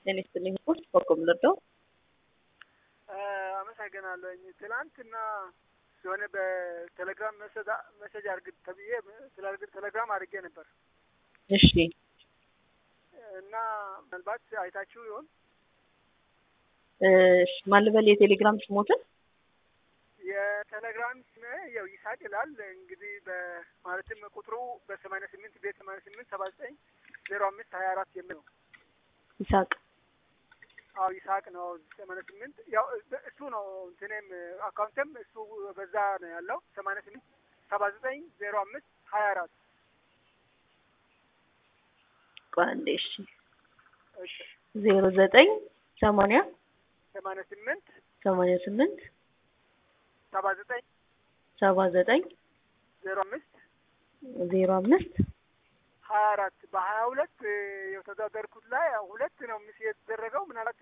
ጤና ይስጥልኝ ስፖርት በቆም ልርዳው አመሰግናለሁኝ። ትናንትና የሆነ በቴሌግራም መሰጅ አርግ ተብዬ ስላርግ ቴሌግራም አድርጌ ነበር እሺ እና ምናልባት አይታችሁ ይሆን? እሺ ማን ልበል የቴሌግራም ስሞትን የቴሌግራም ስሜ ያው ይሳቅ ይላል። እንግዲህ በማለትም ቁጥሩ በሰማንያ ስምንት ቤት ሰማንያ ስምንት ሰባ ዘጠኝ ዜሮ አምስት ሀያ አራት የሚል ነው። ይሳቅ አዎ ይስሐቅ ነው። ሰማንያ ስምንት ያው እሱ ነው እንትኔም አካውንትም እሱ በዛ ነው ያለው ሰማንያ ስምንት ሰባ ዘጠኝ ዜሮ አምስት ሀያ አራት ቆንዴ እሺ እሺ ዜሮ ዘጠኝ ሰማንያ ሰማንያ ስምንት ሰማንያ ስምንት ሰባ ዘጠኝ ሰባ ዘጠኝ ዜሮ አምስት ዜሮ አምስት ሀያ አራት በሀያ ሁለት የተወዳደርኩት ላይ ሁለት ነው ምስ የተደረገው ምናልባት